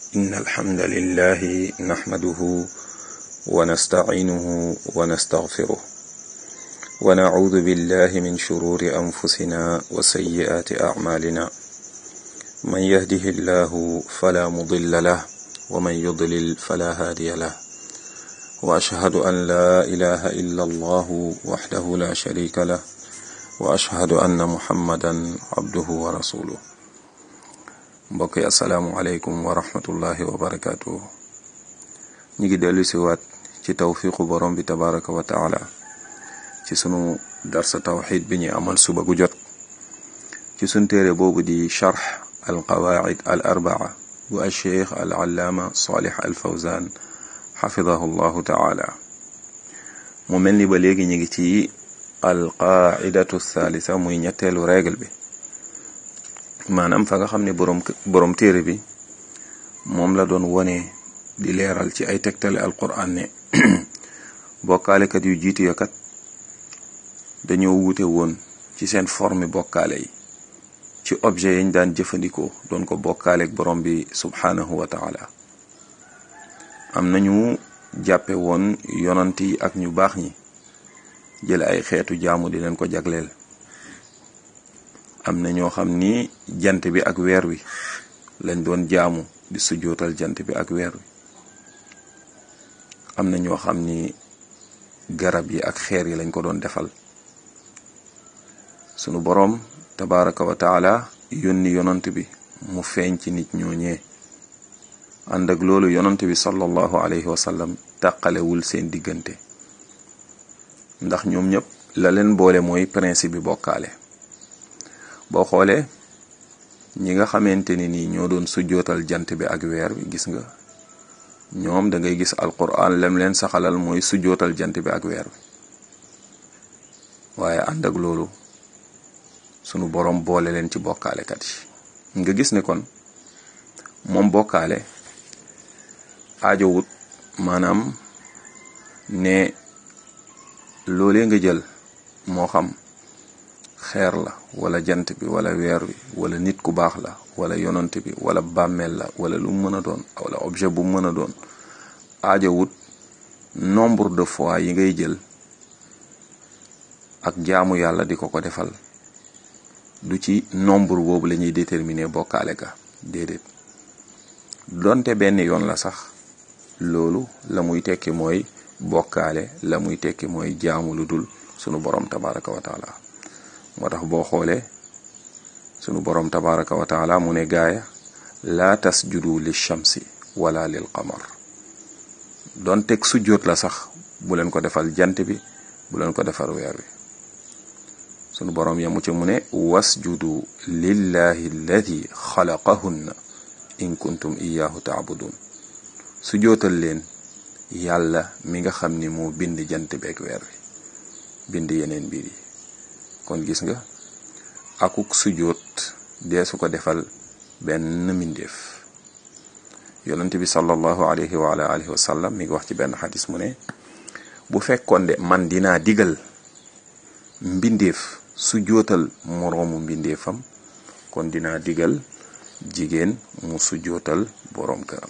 إن الحمد لله نحمده ونستعينه ونستغفره ونعوذ بالله من شرور أنفسنا وسيئات أعمالنا من يهده الله فلا مضل له ومن يضلل فلا هادي له وأشهد أن لا إله إلا الله وحده لا شريك له وأشهد أن محمدا عبده ورسوله mbokk yi asalaamualeykum wa rahmatullahi wa barakaatu. ñu ngi dellu si waat ci tawfiqu borom bi tabaraka wa taala ci sunu darsa tawxid bi ñuy amal suba gu jot ci sunu téere boobu di charx al qawaid al arbaa bu al cheikh al allaama salih al fawzan xafidahu llahu taala mu mel ni ba léegi ñu ngi ci al qaidatu thalitha muy ñetteelu règle bi maanaam fa nga xam ne boroom boroom téere bi moom la doon wone di leeral ci ay tegtale alquran ne bokkaalekat yu jiitu ya kat dañoo wuute woon ci seen forme bokkaale yi ci objet yañ daan jëfandikoo doon ko bokkaaleek borom bi subhanahu wa taala am nañu jàppe woon yonant yi ak ñu baax ñi jël ay xeetu jaamu di leen ko jagleel am na ñoo xam ni jant bi ak weer wi lañ doon jaamu di sujjootal jant bi ak weer wi am na ñoo xam ni garab yi ak xeer yi lañ ko doon defal sunu boroom tabaraka wa taala yónni yonant bi mu feeñ ci nit ñooñee ànd ak loolu yonant bi sallallahu alayhi wa sallam tàqalewul seen diggante ndax ñoom ñëpp la leen boole mooy principe bi bokkaale boo xoolee ñi nga xamante ni nii ñoo doon sujjootal jant bi ak weer bi gis nga ñoom da ngay gis alquran lem leen saxalal mooy sujjootal jant bi ak weer bi waaye ànd ak loolu sunu boroom boole leen ci bokkaalekat yi nga gis ne kon moom bokkaale aajowut maanaam ne loolee nga jël moo xam xeer la wala jant bi wala weer wi wala nit ku baax la wala yonant bi wala bàmmeel la wala lu mu mën a doon wala objet bu mu mën a doon aajowut nombre de fois yi ngay jël ak jaamu yàlla di ko ko defal du ci nombre boobu la ñuy déterminer bokkaale ga déedéet donte benn yoon la sax loolu la muy tekki mooy bokkaale la muy tekki mooy jaamu lu dul sunu borom tabaraka wa taala moo tax boo xoolee sunu boroom tabaraka wa taala mu ne gaaya laa tasjudu li shamsi wala lil qamar doon teg sujjóot la sax bu leen ko defal jant bi bu leen ko defal weer wi sunu boroom yamu ci mu ne wasjudu lillahi alladi xalaqahunna in kuntum iyahu taabudun sujjóotal leen yàlla mi nga xam ni moo bind jant beeg weer wi bind yeneen mbir yi kon gis nga akuk sujjóot dee su ko defal benn mbindeef yonent bi sallallahu alayhi wa ala alihi wa sallam mi ngi wax ci benn xadis mu ne bu fekkoon de man dinaa digal mbindeef sujjóotal moroomu mbindeefam kon dinaa digal jigéen mu sujjóotal boroom këram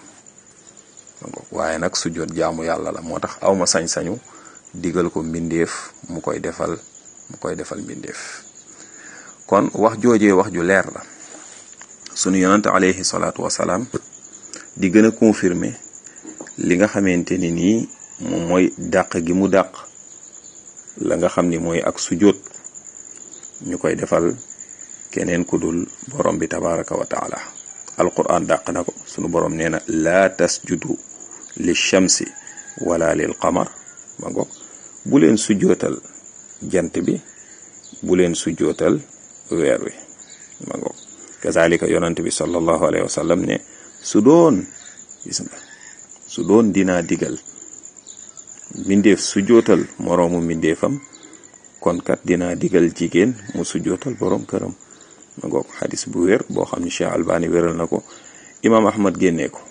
waaye nag sujjóot jaamu yàlla la moo tax awma sañ-sañu digal ko mbindeef mu koy defal mu koy defal mbindeef kon wax joojee wax ju leer la sunu yonante alayhi salaatu wasalaam di gën a confirmer li nga xamante ni nii moom mooy dàq gi mu dàq la nga xam ni mooy ak sujjóot ñu koy defal keneen ku dul borom bi tabaraka wa taala alquran dàq na ko sunu borom nee na laa tasjudu li shamsi wala lil qamar ma ngoog bu leen sujjootal jant bi bu leen sujjootal weer wi ma ngoog kazalika yonante bi sallallahu alayhi wa sallam ne su doon gis nga su doon dinaa digal mbindeef sujjootal moroomu mbindeefam kon kat dinaa digal jigéen mu sujjootal boroom këram ma ngoog xadis bu wér boo xam ni Cheikh Albani wéral na ko imaam Ahmad génnee ko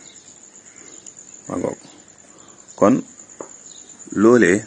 ma ngoog kon loolee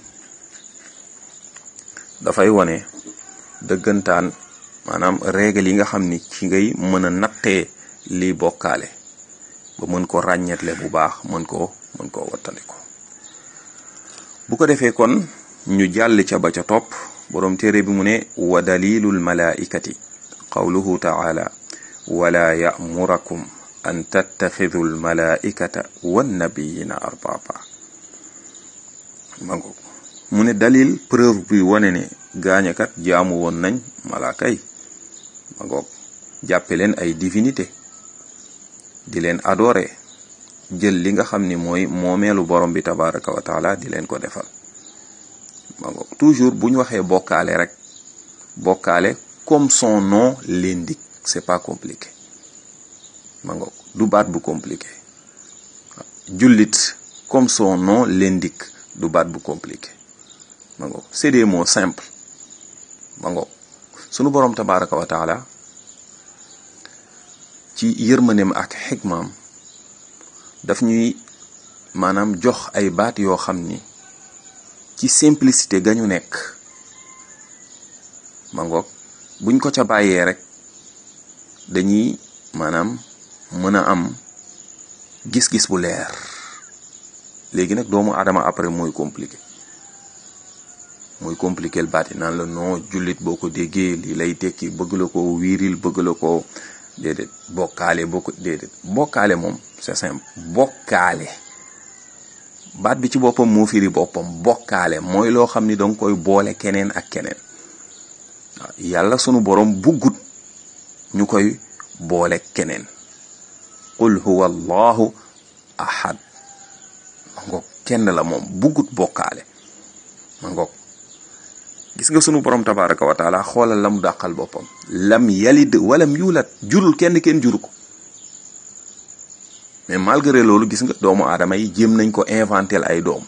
dafay wone dëggantaan maanaam règle yi nga xam ni ci ngay mën a nattee liy bokkaale ba mën ko ràññetle bu baax mën koo mën koo wattandiko bu ko defee kon ñu jàll ca ba ca topp boroom téere bi mu ne wa dalilul malaikati qawluhu taala wala ya'murakum an tattaxidu al malaikata wannabiyina arbaba mango mu ne dalil preuve bi wane ne gaañakat jaamu woon nañ malaaka yi mangoog jàppe leen ay divinité di leen adoré jël li nga xam ni mooy moomeelu borom bi tabaraka wa taala di leen ko defal mangoog toujours bu ñu waxee bokkaale rek bokkaale comme son nom l'indique c'est pas compliqué mangoog du baat bu compliqué jullit comme son nom l'indique du baat bu compliqué mangoog c'est des mots simples mangoog sunu borom tabaraka wa taala ci yërmaneem ak xikmaam daf ñuy maanaam jox ay baat yoo xam ni ci simplicité ga ñu nekk mangoog buñ ko ca bàyyee rek dañuy maanaam mën a am gis-gis bu leer léegi nag doomu aadama après mooy compliqué mooy compliqué baat yi naan la non jullit boo ko déggee lii lay tekki bëgg la ko wiiril bëgg la ko déedéet bokkaale boo ko déedéet bokkaale moom c'est simple bokkaale baat bi ci boppam moo firi boppam bokkaale mooy loo xam ni danga koy boole keneen ak keneen waaw yàlla sunu borom buggut ñu koy boole keneen qul huwa allahu ahad ma ngoog kenn la moom buggut bokkaale ma ngoog gis nga sunu borom tabaraka wa taala xoolal la mu dàqal boppam lam yalid walam yulat jurul kenn kenn juru ko mais malgré loolu gis nga doomu aadama yi jéem nañ ko inventel ay doom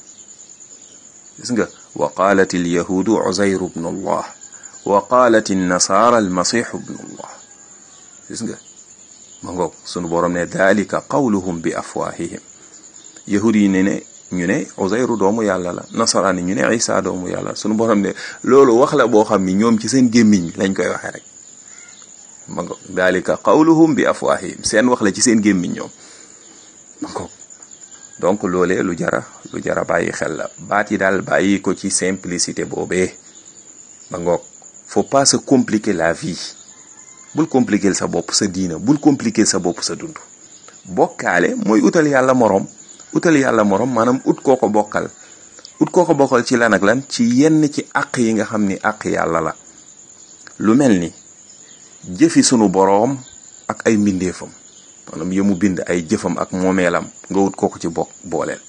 gis nga wa qalat al yahudu uzayru bnu allah wa qalat an nasara al masihu bnu allah gis nga ma ngoog sunu borom ne dalika qawluhum bi afwahihim yahud yi ne ne ñu ne Uzayru doomu yàlla la nasaraan yi ñu ne Isa doomu yàlla sunu borom ne loolu wax la boo xam ni ñoom ci seen gémmiñ lañ koy waxee rek ma ngoog dalika qawluhum bi afwahihim seen wax la ci seen gémmiñ ñoom ma ngoog donc loolee lu jara lu jara bàyyi xel la baat yi daal bàyyi ko ci simplicité boobee ma ngoog faut pas se compliquer la vie bul compliquer sa bopp sa diina bul compliquer sa bopp sa dund bokkaale mooy utal yàlla moroom utal yàlla moroom maanaam ut koo ko bokkal ut koo ko bokkal ci lan ak lan ci yenn ci àq yi nga xam ni àq yàlla la lu mel ni jëfi sunu boroom ak ay mbindeefam maanaam yëmu bind ay jëfam ak moomeelam nga wut koo ko ci bokk booleel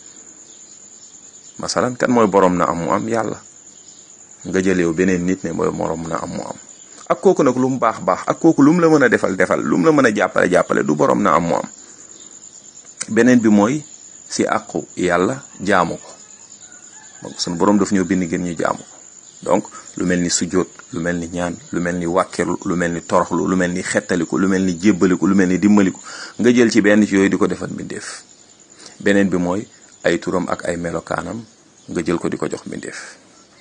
masalan kan mooy boroom na am mu am yàlla nga jëleew beneen nit ne mooy moroom na am mu am ak kooku nag lu mu baax baax ak kooku lu mu la mën a defal defal lu mu la mën a jàppale jàppale du boroom na am mu am beneen bi mooy si àqu yàlla jaamu ko donc sunu boroom daf ñoo bind ngeen ñu jaamu ko donc lu mel ni sujjóot lu mel ni ñaan lu mel ni wàkkeelu lu mel ni toroxlu lu mel ni xettaliku lu mel ni jébbaliku lu mel ni dimbaliku nga jël ci benn ci yooyu di ko defal mbindeef beneen bi mooy ay turam ak ay melokaanam nga jël ko di ko jox mbindeef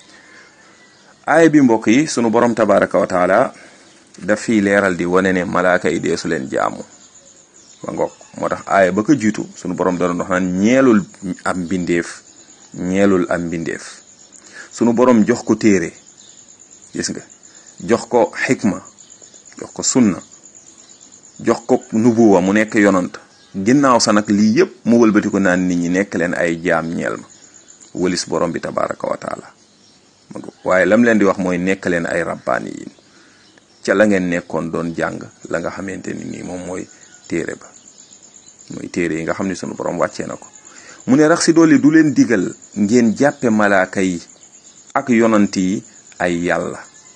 aaya bi mbokk yi sunu borom tabaraka wa taala daf fiy leeral di wane ne malaaka yi deesu leen jaamu ba ngoog moo tax aaya ba ko jiitu sunu borom da doon wax naan ñeelul am mbindeef ñeelul am mbindeef sunu borom jox ko téere gis nga jox ko xikma jox ko sunna jox ko nubuwa mu nekk yonant ginnaaw sa nag lii yépp mu wëlbati ko naan nit ñi nekk leen ay jaam ñeel ma wëlis borom bi tabaraka wa taala waaye lam leen di wax mooy nekk leen ay rabbaani yi ca la ngeen nekkoon doon jàng la nga xamante ni nii moom mooy téere ba mooy téere yi nga xam ne sunu borom wàccee na ko mu ne rax si dolli du leen digal ngeen jàppe malaaka yi ak yonant yi ay yàlla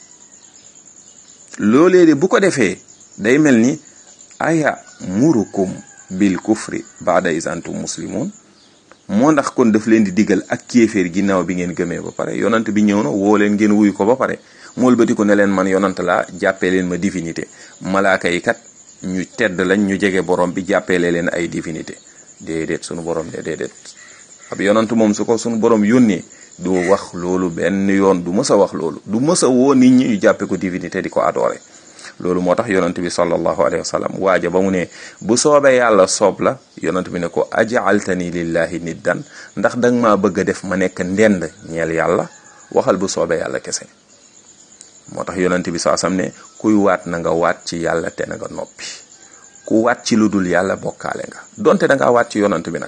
loolee de bu ko defee day mel ni aya murukum bil kufri baada is antum muslimun moo ndax kon daf leen di digal ak kéeféer ginnaaw bi ngeen gëmee ba pare yonant bi ñëw na woo leen ngeen wuyu ko ba pare mool bati ko ne leen man yonant laa jàppee leen ma divinité malaaka yi kat ñu tedd lañ ñu jege borom bi jàppeele leen ay divinité déedéet sunu borom de déedéet ab yonant moom su ko sunu borom yónnee du wax loolu benn yoon du mës a wax loolu du mës a woo nit ñi ñu jàppe ko divinité di ko adoré loolu moo tax yonent bi sallallahu alayhi wa sallam waaja ba mu ne bu soobee yàlla soob la yonent bi ne ko ajaaltani lillahi niddan ndax danga maa bëgg a def ma nekk ndend ñeel yàlla waxal bu soobee yàlla kese moo tax yonent bi saa sam ne kuy waat na nga waat ci yàlla te na nga noppi ku waat ci lu dul yàlla bokkaale nga donte da ngaa waat ci yonent bi nag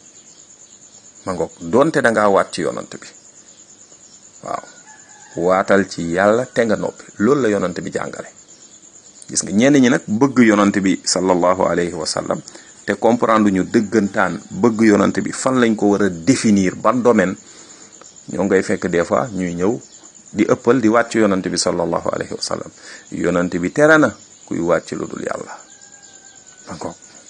ma ngoog donte da ngaa waat ci yonent bi waaw waatal ci yàlla te nga noppi loolu la yonent bi jàngale gis nga ñenn ñi nag bëgg yonent bi sallallahu alayhi wa sallam te comprendre ñu dëggantaan bëgg yonent bi fan lañ ko war a définir ban domaine ñoo ngay fekk des fois ñuy ñëw di ëppal di wàcc yonent bi sallallahu alayhi wa sallam yonent bi tere na kuy wàcc lu dul yàlla encore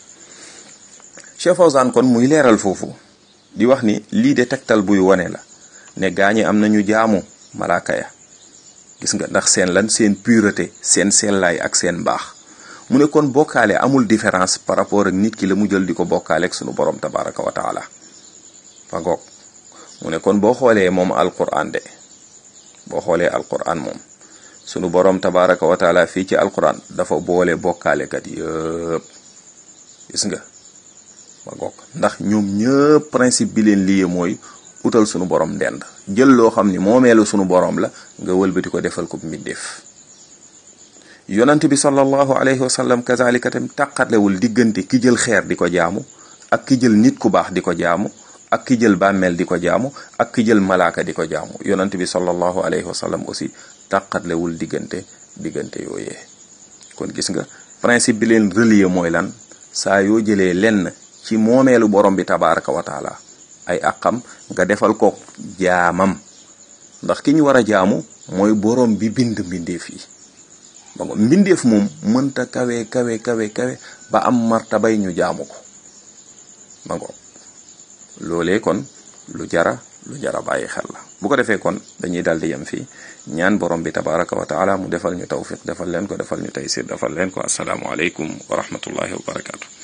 Cheikh Fawzan kon muy leeral foofu di wax ni lii de tegtal buy wone la ne gaañi am nañu jaamu malaaka ya gis nga ndax seen lan seen pureté seen sellaay ak seen mbaax mu ne kon bokkaale amul différence par rapport ak nit ki la mu jël di ko bokkaale ak sunu borom tabaraka wa taala fa ngoog mu ne kon boo xoolee moom alquran de boo xoolee alquran moom sunu borom tabaraka wa taala fii ci alquran dafa boole bokkaalekat yëpp gis nga fa ngoog ndax ñoom ñëpp principe bi leen lii mooy utal sunu borom ndend jël loo xam ni moomeelu sunu borom la nga wëlbati ko defal ko mbindeef yonent bi sallallahu alayhi wa sallam kazalika tam tàqatlewul diggante ki jël xeer di ko jaamu ak ki jël nit ku baax di ko jaamu ak ki jël bàmmeel di ko jaamu ak ki jël malaaka di ko jaamu yonent bi sallallahu alayhi wa sallam aussi tàqatlewul diggante diggante yooyee kon gis nga principe bi leen relier mooy lan saa yoo jëlee lenn ci moomeelu borom bi tabaraka wa taala ay àqam nga defal ko jaamam ndax ki ñu war a jaamu mooy borom bi bind mbindeef yi ba nga mbindeef moom mënta kawe kawe kawe kawe ba am martabay ñu jaamu ko ma ngo loolee kon lu jara lu jara bàyyi xel la bu ko defee kon dañuy dal di yem fii ñaan borom bi tabaraka wa taala mu defal ñu tawfiq defal leen ko defal ñu taysir defal leen ko asalaamu aleykum wa rahmatullahi wa barakatu